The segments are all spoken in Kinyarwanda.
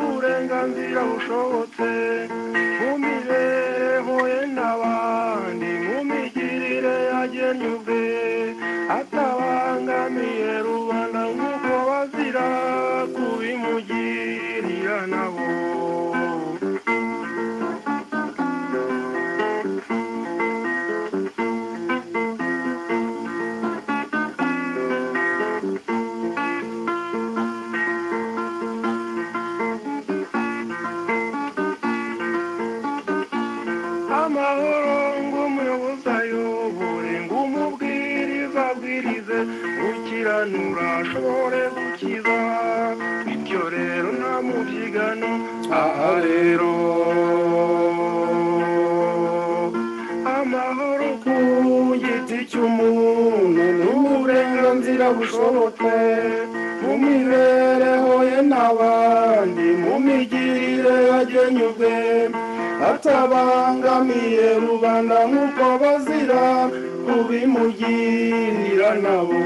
uburenganzira bushobotse mumibereho ye n'abandi mu migirire yagennye ubwe atabangamiye rubanda nk'uko bazira kubimugirira nabo amahoro ng'umuyobozi ayobore ng'umubwiriza abwirize gukiranura ashobore gukiza bityo rero nta mubyigano aha rero amahoro ku giti cy'umuntu ni uburenganzira bushobotse mu mibereho ye n'abandi mu migirire yagenye ubwe atabangamiye rubanda nk'uko bazira kubimugirira nabo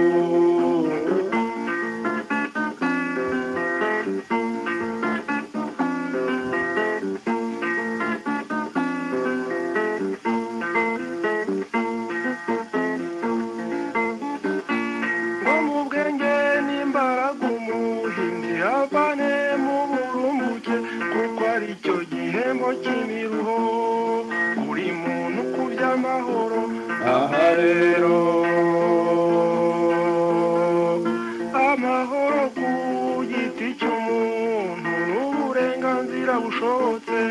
ngo mu bwenge n'imbaraga umuhinzi avane mu burumbuke kuko ari cyo gihembo cy'imiruho buri muntu ku by'amahoro aha rero amahoro ku giti cy'umuntu n'uburenganzira bushobotse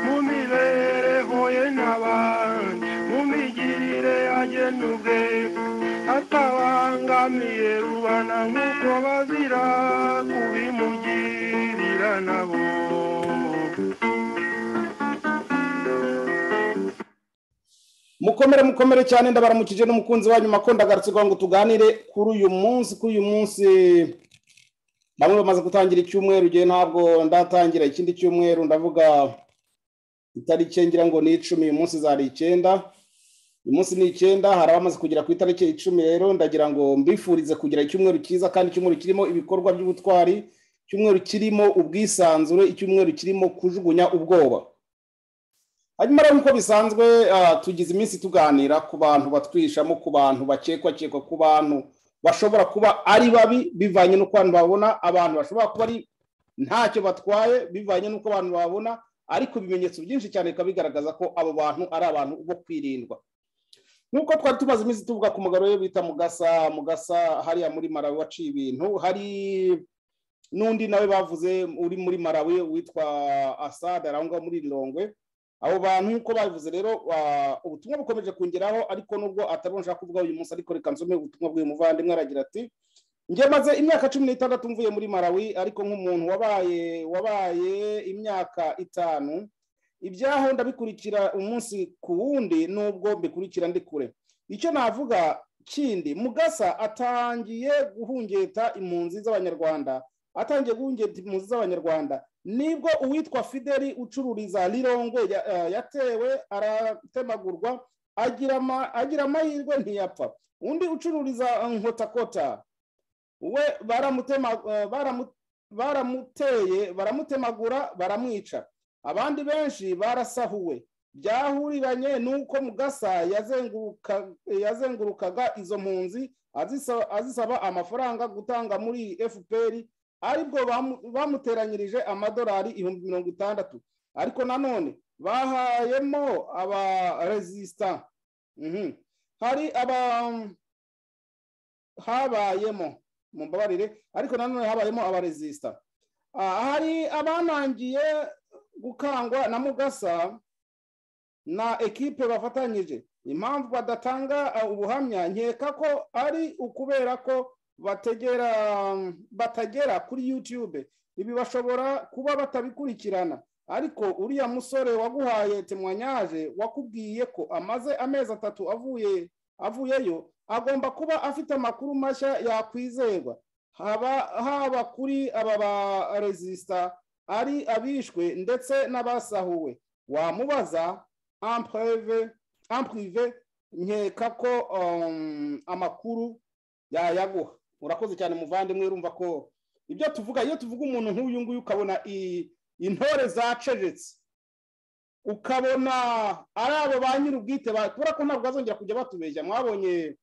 mu mibereho ye n'abandi mu migirire agena ubwe atabangamiye rubana nk'uko bazira kubimugirira nabo mukomere mukomere cyane ndabaramukije n'umukunzi wanyu makonda kugira ngo tuganire kuri uyu munsi kuri uyu munsi bamwe bamaze gutangira icyumweru igihe ntabwo ndatangira ikindi cyumweru ndavuga itariki ngira ngo ni icumi uyu munsi zari icyenda uyu munsi ni icyenda hari abamaze kugera ku itariki icumi rero ndagira ngo mbifurize kugira icyumweru cyiza kandi icyumweru kirimo ibikorwa by'ubutwari icyumweru kirimo ubwisanzure icyumweru kirimo kujugunya ubwoba hanyuma rero nk'uko bisanzwe ah, tugize iminsi tuganira ku bantu batwishamo ku bantu bakekwakekwa ku bantu bashobora kuba ari babi bivanye n'uko abantu babona abantu bashobora kuba ari ntacyo batwaye bivanye n'uko abantu babona ariko ibimenyetso byinshi cyane bikaba bigaragaza ko abo bantu ari abantu bo kwirindwa nk'uko twari tumaze iminsi tuvuga ku mugabo we bita mugasa mugasa hariya muri marawi waciye ibintu hari n'undi nawe bavuze uri muri marawi witwa asada arangwa muri lilongwe abo bantu nk'uko babivuze rero ba- ubutumwa bukomeje kongeraho ariko nubwo atari ushaka kuvuga uyu munsi ariko reka nsome ubutumwa bw'uyu muvandimwe aragira ati njye maze imyaka cumi n'itandatu mvuye muri marawi ariko nk'umuntu wabaye wabaye imyaka itanu ibyaho ndabikurikira umunsi ku wundi nubwo mbikurikira ndi kure icyo navuga kindi mugasa atangiye guhungeta impunzi z'abanyarwanda atangiye guhungeta impunzi z'abanyarwanda nibwo uwitwa fideli ucururiza lirongwe ya- eh, yatewe aratemagurwa agira ama- agira amahirwe ntiyapfa undi ucururiza eh, nkotakota we baramutema- eh, baramu- baramuteye baramutemagura baramwica abandi benshi barasahuwe byahuriranye n'uko mugasa yazenguruka- yazengurukaga izo mpunzi azisa- azisaba amafaranga gutanga muri fpr aribwo bamu- bamuteranyirije amadolari ibihumbi mirongo itandatu ariko nanone bahayemo abarezisita hari aba habayemo mumbabarire ariko nanone habayemo abarezisita Ah, hari abanangiye gukangwa na mugasa na ekipe bafatanyije impamvu badatanga ah, ubuhamya nkeka ko ari ukubera ko bategera batagera kuri youtube ibi bashobora kuba batabikurikirana ariko uriya musore waguhaye temwanyaje wakubwiye ko amaze amezi atatu avuye avuyeyo agomba kuba afite amakuru mashya yakwizerwa haba haba kuri aba barezisita ari abishwe ndetse n'abasahuwe wamubaza ampureve ampurive nkeka ko um, amakuru yayaguha urakoze cyane muvandimwe urumva ko ibyo tuvuga iyo tuvuga umuntu nk'uyu nguyu ukabona i- intore zacecetse ukabona ari abo ba nyir'ubwite kubera ko ntabwo bazongera kujya batubeshya mwabonye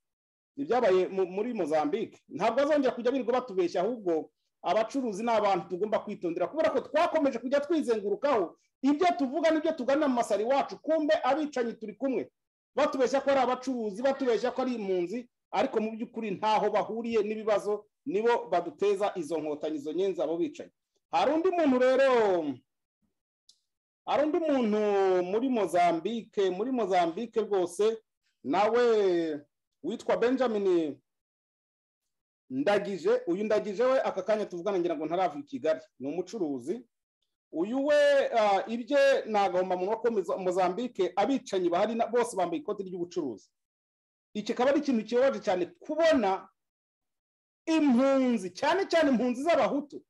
ibyabaye mu- muri mozambique ntabwo bazongera kujya birirwa batubeshya ahubwo abacuruzi ni abantu tugomba kwitondera kubera ko twakomeje kujya twizengurukaho ibyo tuvuga n'ibyo tuganira mu masari wacu kumbe abicanyi turi kumwe batubeshya ko ari abacuruzi batubeshya ko ari impunzi ariko mu by'ukuri ntaho bahuriye n'ibibazo nibo baduteza izo nkotanyi izo nyenzi abo bicanyi hari undi muntu rero hari undi muntu muri mozambique muri mozambique rwose nawe witwa benjamin ndagije uyu ndagije we aka kanya tuvugana ngira ngo ntarava i kigali ni umucuruzi uyu we ah, ibye ni agahomamunwa ko muri mozambique abicanyi bahari na- bose bambaye ikoti ry'ubucuruzi iki akaba ari ikintu kibabaje cyane kubona impunzi cyane cyane impunzi z'abahutu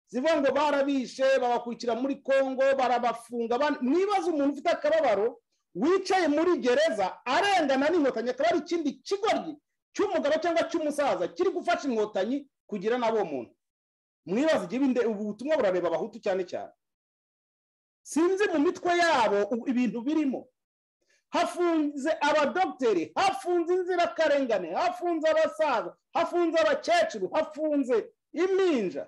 zivuga ngo barabishe babakurikira muri kongo barabafunga ban- nibaza umuntu ufite akababaro wicaye muri gereza arengana n'inkotanyi akaba ari ikindi kigoryi cy'umugabo cyangwa cy'umusaza kiri gufasha inkotanyi kugira n'abo muntu mwibaza igihe binde- ubu butumwa burareba abahutu cyane cyane sinzi mu mitwe yabo ubu ibintu birimo hafunze abadogiteri hafunze inzirakarengane hafunze abasaza hafunze abakecuru hafunze iminja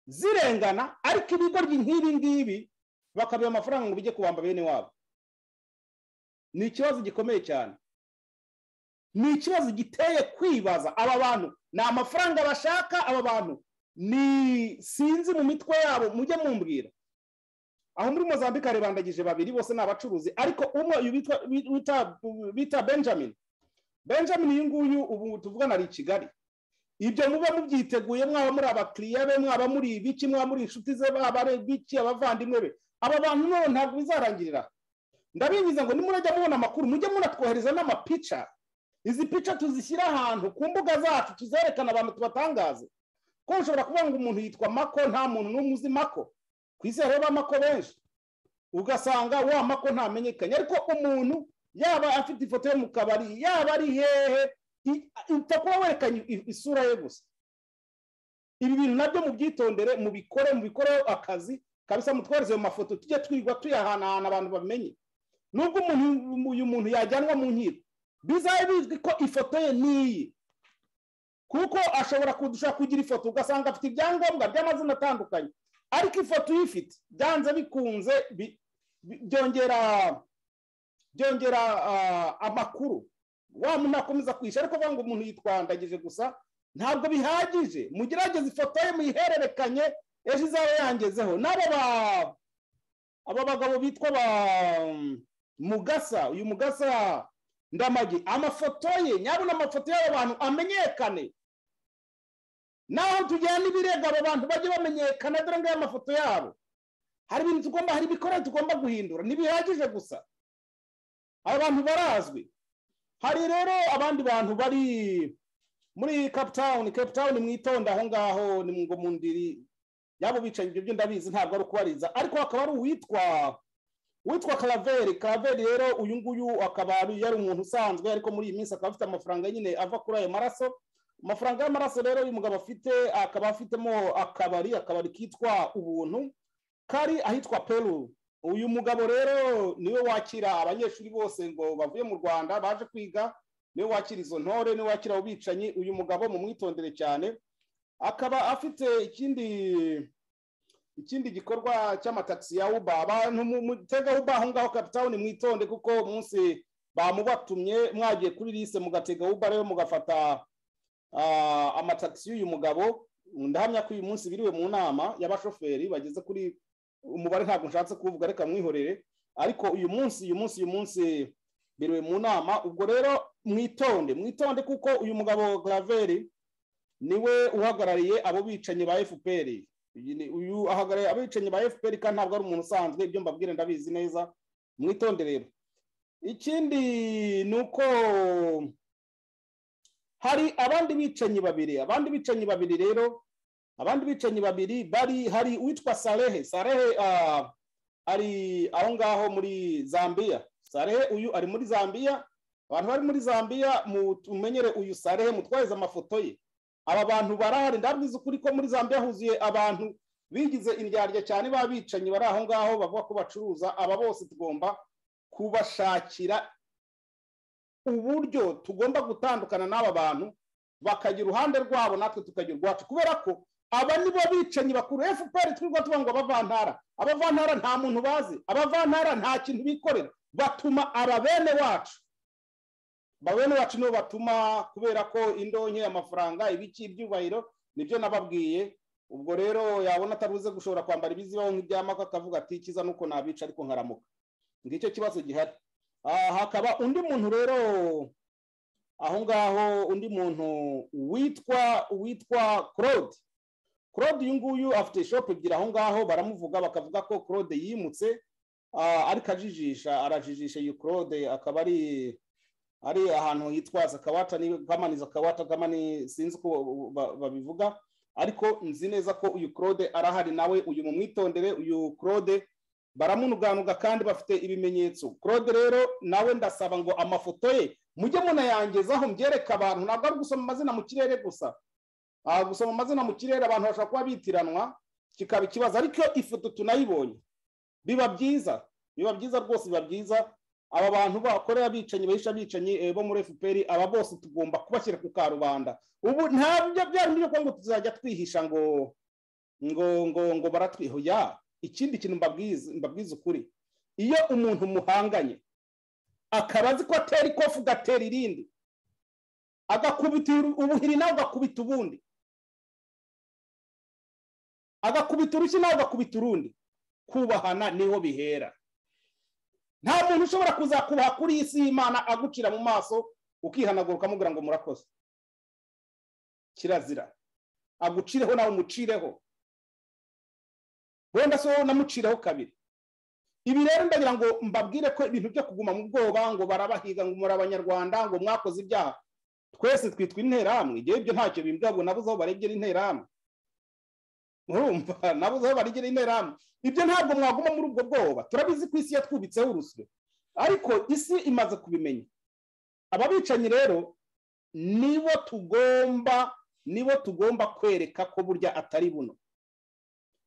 zirengana ariko ibigoryi nk'ibi ngibi bakabiha amafaranga ngo bijye kubamba bene wabo ni ikibazo gikomeye cyane ni ikibazo giteye kwibaza aba bantu ni amafaranga bashaka aba bantu ni sinzi mu mitwe yabo mujye mumbwira aho muri mozambique harebandagije babiri bose ni abacuruzi ariko umwe uyu witwa- wi- wita- bita benjamin benjamin uyu nguyu ubu tuvugana ari i kigali ibyo muba mubyiteguye mwaba muri abakiriya be mwaba muri ibiki mwaba muri inshuti ze baba ari ibiki abavandimwe be aba bantu nabo ntabwo bizarangirira ndabingiza ngo nimurajya mubona amakuru mujye munatwohereza n'amapica izi pica tuzishyire ahantu ku mbuga zacu tuzerekana abantu tubatangaze ko ushobora kuvuga ngo umuntu yitwa mako nta muntu n'umwe uzi mako ku isi hariho ba mako benshi ugasanga wa mako ntamenyekanye ariko umuntu yaba afite ifoto yo mu kabari yaba ari hehe i- upfa kuba werekanye i- isura ye gusa ibi bintu nabyo mubyitondere mubikore mubikoreho akazi kabisa mutwereze ayo mafoto tujye twigwa tuyahanahana abantu bamenye nubwo umuntu uyu muntu yajyanwa mu nkiko bizabe bizwi ko ifoto ye n'iyi kuko ashobora kudusha kugira ifoto ugasanga afite ibyangombwa by'amazina atandukanye ariko ifoto uyifite byanze bikunze bi- bi- byongera byongera ah, amakuru wa muntu akomeza kwishyura ariko avuga ngo umuntu yitwandagije gusa ntabwo bihagije mugerageze ifoto ye muyihererekanye ejo izaba yangezeho n'aba ba- aba bagabo bitwa ba mugasa uyu mugasa ndamage amafoto ye nyabona amafoto y'aba bantu amenyekane naho tujyana ibirego aba bantu bajye bamenyekana dore ngayo amafoto yabo hari ibintu tugomba hari ibikorwa tugomba guhindura ntibihagije gusa aba bantu barazwi hari rero abandi bantu bari muri cape town cape town mwitonda aho ngaho ni ngo mu ndiri yabo bicanyi ibyo byo ndabizi ntabwo ari ukubariza ariko hakaba hari uwitwa witwa karaveri karaveri rero uyu nguyu akaba ari- yari umuntu usanzwe ariko muri iyi minsi akaba afite amafaranga nyine ava kuri ayo maraso amafaranga y'amaraso rero uyu mugabo afite akaba afitemo akabari akabari kitwa ubuntu kari ahitwa peru uyu mugabo rero niwe wakira abanyeshuri bose ngo bavuye mu rwanda baje kwiga niwe wakira izo ntore niwe wakira abo bicanyi uyu mugabo mu mwitondere cyane akaba afite ikindi ikindi gikorwa cy'amatagisi ya uba abantu mu- mutega uba aho ngaho kapitawuni mwitonde kuko umunsi bamubatumye mwagiye kuri lise mugatega uba rero mugafata ah, amatagisi y'uyu mugabo ndahamya ko uyu munsi biriwe mu nama y'abashoferi bageze kuri umubare ntabwo nshatse kuvuga reka mwihorere ariko uyu munsi uyu munsi uyu munsi biriwe mu nama ubwo rero mwitonde mwitonde kuko uyu mugabo graveri niwe uhagarariye abo bicanyi ba fpr uyu ni- uyu ahagarariye abicanyi ba fpr kandi ntabwo ari umuntu usanzwe ibyo mbabwira ndabizi neza mwitonde rero ikindi ni uko hari abandi bicanyi babiri abandi bicanyi babiri rero abandi bicanyi babiri bari hari uwitwa sarehe sarehe ah, ari aho ngaho muri zambiya sarehe uyu ari muri zambiya abantu bari muri zambiya mumenyere uyu sarehe mutwaze amafoto ye aba bantu barahari ndabwiza ukuri ko muri zambia huzuye abantu bigize indyarya cyane b'abicanyi bari aho ngaho bavuga ko bacuruza aba bose tugomba kubashakira uburyo tugomba gutandukana n'aba bantu bakagira uruhande rwabo natwe tukagira urwacu kubera ko aba ni bo bicanyi bakuru fpr twirirwa tuvuga ngo abavantara abavantara nta muntu bazi abavantara nta kintu bikorera batuma aba bene wacu bene wacu nibo batuma kubera ko indonke amafaranga ibiki ibyubahiro nibyo nababwiye ubwo rero yabona ataruze gushobora kwambara ibizibaho nk'ibyamako akavuga ati kiza nuko nabica ariko nkaramuka ngicyo kibazo gihari hakaba undi muntu rero aho ngaho undi muntu witwa witwa claude claude uyu nguyu afite ishopu ebyiri aho ngaho baramuvuga bakavuga ko claude yimutse ariko ajijisha arajijisha iyi claude akaba ari ari ahantu hitwaza akawata kamaniza akawata kamani sinzi uko babivuga ariko nzi neza ko uyu claude arahari nawe uyu mumwitondere uyu claude baramunuganuga kandi bafite ibimenyetso claude rero nawe ndasaba ngo amafoto ye mujye munayangezaho mbyereke abantu ntabwo ari gusoma amazina mu kirere gusa gusoma amazina mu kirere abantu bashobora kuba bitiranwa kikaba ikibazo ariko ifoto tunayibonye biba byiza biba byiza rwose biba byiza aba bantu bakorera abicanyi bahisha abicanyi bo muri fpr aba bose tugomba kubashyira ku karubanda ubu ntabyo byari byo kuba ngo tuzajya twihisha ngo ngo ngo ngo baratwihoya ikindi kintu mbabwiza ukuri iyo umuntu muhanganye akaba azi ko atera ikofu ugatera irindi agakubita ubuhiri nawe ugakubita ubundi agakubita urushyi nawe ugakubita urundi kubahana niho bihera nta muntu ushobora kuzakubaha kuri iyi si y'imana agucira mu maso ukihanagura ukamubwira ngo murakoze kirazira agucireho nawe umucireho wenda so namucireho kabiri ibi rero ndagira ngo mbabwire ko ibintu byo kuguma mu bwoba ngo barabahiga ngo muri abanyarwanda ngo mwakoze ibyaha twese twitwa interahamwe igihe ibyo ntacyo bimbwabwo nabuze aho barebye interahamwe murumva nabuze aho barigera interahamwe ibyo ntabwo mwaguma muri ubwo bwoba turabizi ko isi yatwubitseho urusyo ariko isi imaze kubimenya aba bicanyi rero nibo tugomba nibo tugomba kwereka ko burya atari buno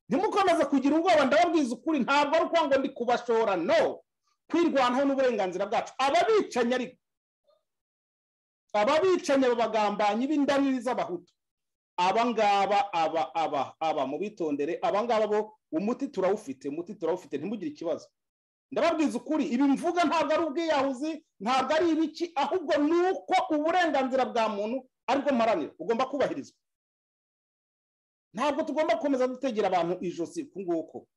ntimukomeze kugira ubwoba ndababwiza ukuri ntabwo ari ukuvuga ngo ndi kubashora no kwirwanaho n'uburenganzira bwacu aba bicanyi ariko aba bicanyi aba bagambanyi b'indaniri z'abahutu abangaba aba aba aba mu bitondere abangaba bo umuti turawufite umuti turawufite ntimugire ikibazo ndababwiza ukuri ibi mvuga ntabwo ari ubwiyahuzi ntabwo ari ibiki ahubwo ni uko uburenganzira bwa muntu aribwo mparanira ugomba kubahirizwa ntabwo tugomba gukomeza dutegera abantu ijosi ku nguko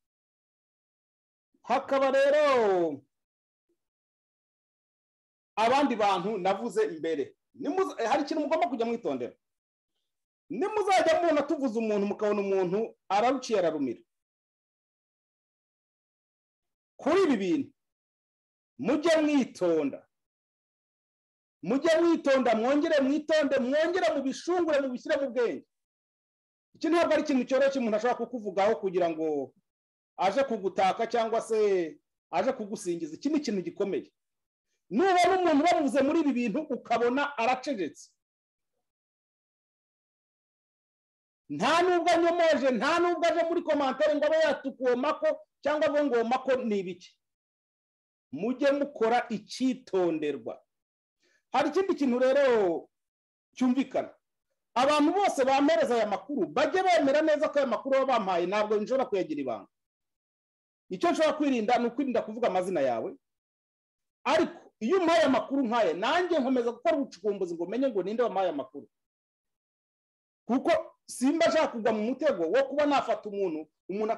hakaba rero abandi bantu navuze mbere hari ikintu mugomba kujya mwitondera nimuzajya mubona tuvuze umuntu mukabona umuntu araruciye ararumira kuri ibi bintu mujye mwitonda mujye mwitonda mwongere mwitonde mwongere mu bishungure mubishyire mu bwenge iki ntabwo ari ikintu cyoroshye umuntu ashobora kukuvugaho kugira ngo aje kugutaka cyangwa se aje kugusingiza iki ni ikintu gikomeye nubona umuntu bamuze muri ibi bintu ukabona aracecetse nta nubwo anyomoje nta nubwo aje muri komantere ngo abe yatukomako cyangwa ngo ngomako ni ibiki mujye mukora icyitonderwa hari ikindi kintu rero cyumvikana abantu bose bampereza aya makuru bajye bemera neza ko aya makuru baba bampaye ntabwo nshobora kuyagira ibanga icyo nshobora kwirinda ni ukwirinda kuvuga amazina yawe ariko iyo umpaye aya makuru nkaye nanjye nkomeza gukora ubucukumbuzi ngo umenye ngo ninde wampaye aya makuru kuko simba ashaka kugwa mu mutego wo kuba nafata umuntu umuntu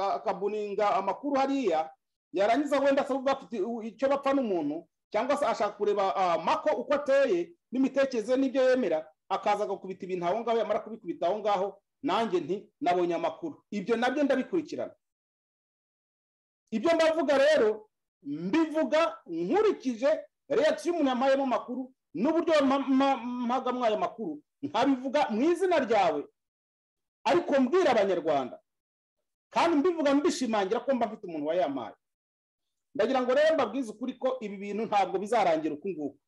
akabuninga amakuru hariya yarangiza wenda asaba icyo bapfa n'umuntu cyangwa se ashaka kureba mako uko ateye n'imitekerereze n'ibyo yemera akaza agakubita ibintu aho ngaho yamara kubikubita aho ngaho nanjye nti nabonye amakuru ibyo nabyo ndabikurikirana ibyo ndavuga rero mbivuga nkurikije reakisiyo y'umuntu yampayemo amakuru n'uburyo mpagamwa ayo makuru nkabivuga mu izina ryawe ariko mbwira abanyarwanda kandi mbivuga mbishimangira ko mba mfite umuntu wayampaye ndagira ngo rero mbabwize ukuri ko ibi bintu ntabwo bizarangira uku nguku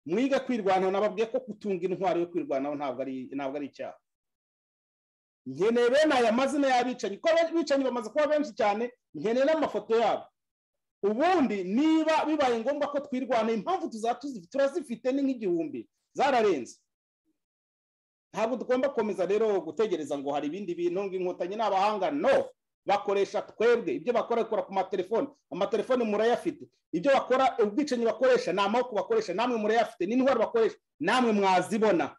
mwige kwirwanaho nababwiye ko gutunga intwaro yo kwirwanaho ntabwo ari icyaha nkeneye bene aya mazina y'abicanyi kuko abicanyi bamaze kuba benshi cyane nkeneye n'amafoto yabo ubundi niba bibaye ngombwa ko twirwanaye impamvu turazifite ni nk'igihumbi zararenze ntabwo tugomba gukomeza rero gutegereza ngo hari ibindi bintu ngo inkotanyi ni abahanga no bakoresha twebwe ibyo bakora bakora ku matelefoni amatelefoni murayafite ibyo bakora ubwicanyi bakoresha ni amaboko bakoresha namwe murayafite n'intwaro bakoresha namwe mwazibona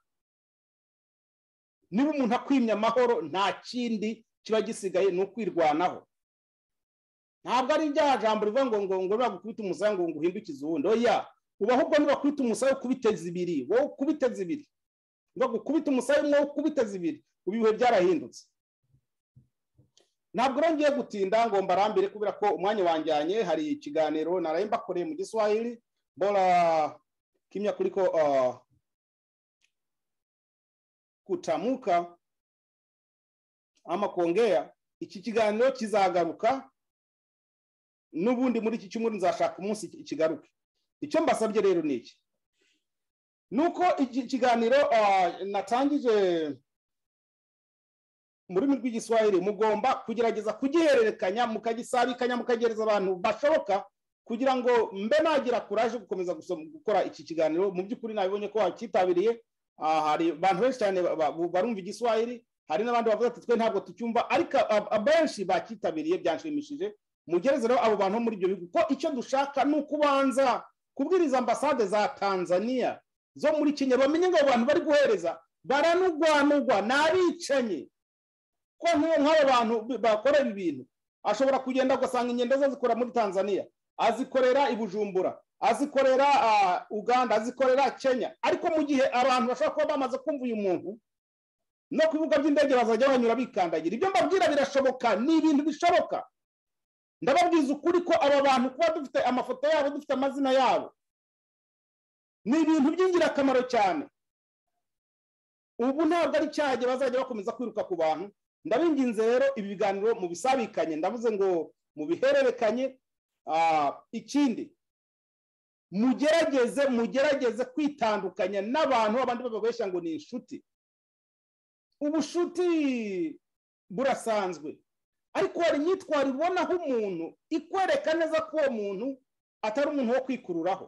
niba umuntu akwimya amahoro nta kindi kiba gisigaye ni ukwirwanaho ntabwo ari ibyaha jambo rivuga ngo ngo ngo bagukubita umusaya ngo ngo uhindukize uwundi oya uba ahubwo nibakwita umusaya ukubiteza ibiri wowe ukubiteza ibiri bagukubita umusaya umwe wo ukubiteza ibiri ubu ibihe byarahindutse ntabwo urongeye gutinda ngo mbarambire kubera ko umwanya wanjyanye hari ikiganiro naraye mbakoreye mu giswahili bora kimya kuri ko kutamuka amakongera iki kiganiro kizagaruka n'ubundi muri iki cyumweru nzashaka umunsi kigaruke icyo mbasabye rero ni iki nuko ikiganiro natangije mu rurimi rw'igiswahili mugomba kugerageza kugihererekanya mukagisabikanya mukagereza abantu bashoboka kugira ngo mbe nagira kuraje gukomeza gukora iki kiganiro mu by'ukuri nabibonye ko wakitabiriye hari abantu benshi cyane barumva igiswahili hari n'abandi bavuga ati twe ntabwo tucyumva ariko abenshi bakitabiriye byanshimishije mugereze rero abo bantu muri ibyo bihugu ko icyo dushaka ni ukubanza kubwiriza ambasade za tanzania zo muri kenya bamenye ngo abo bantu bari guhereza baranugwanugwa ni abicanye ko nk'uwo nk'aba bantu bakora ibi bintu ashobora kugenda agasanga ingendo ze azikora muri tanzania azikorera i bujumbura azikorera uganda azikorera kenya ariko mu gihe abantu bashobora kuba bamaze kumva uyu muntu no ku bibuga by'indege bazajya banyura bikandagira ibyo mbabwira birashoboka ni ibintu bishoboka ndababwiza ukuri ko aba bantu kuba dufite amafoto yabo dufite amazina yabo ni ibintu by'ingirakamaro cyane ubu ntabwo ari cyagihe bazajya bakomeza kwiruka ku bantu ndabinginze rero ibi biganiro mubisabikanye ndavuze ngo mubihererekanye ikindi mugerageze mugerageze kwitandukanya n'abantu abandi bababeshya ngo ni inshuti ubushuti burasanzwe ariko hari imyitwarire ubonaho umuntu ikwereka neza ko uwo muntu atari umuntu wo kwikururaho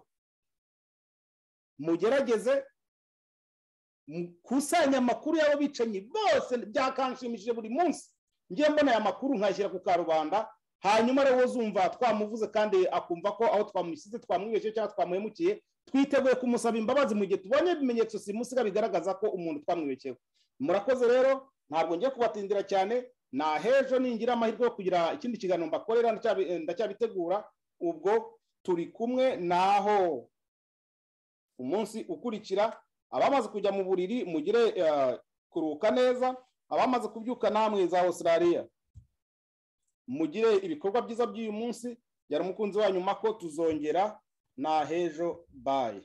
mugerageze mukusanya amakuru y'ababicanyi bose byakanshimishije buri munsi ngiye mbona aya makuru nkayashyira ku karubanda hanyuma rero uzumva twamuvuze kandi akumva ko aho twamushyize twamwibeshye cyangwa twamuhemukiye twiteguye kumusaba imbabazi mu gihe tubonye ibimenyetso simusiga bigaragaza ko umuntu twamwibekeho murakoze rero ntabwo ngiye kubatindira cyane na hejo ningira amahirwe yo kugira ikindi kiganiro mbakorera ndacyabitegura ubwo turi kumwe naho umunsi ukurikira abamaze kujya mu buriri mugire kuruhuka neza abamaze kubyuka namwe za Australia mugire ibikorwa byiza by'uyu munsi yari umukunzi wanyu mako tuzongera na hejo baye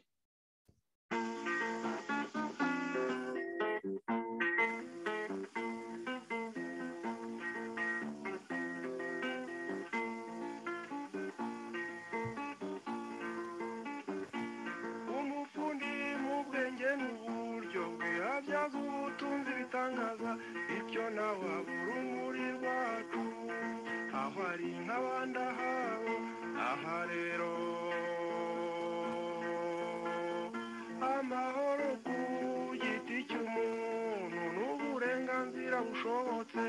byaza ubutunzi bitangaza ibyo nawe urumuri rwacu aho ari nk'abandi ahabo aha rero amahoro ku giti cy'umuntu n'uburenganzira bushobotse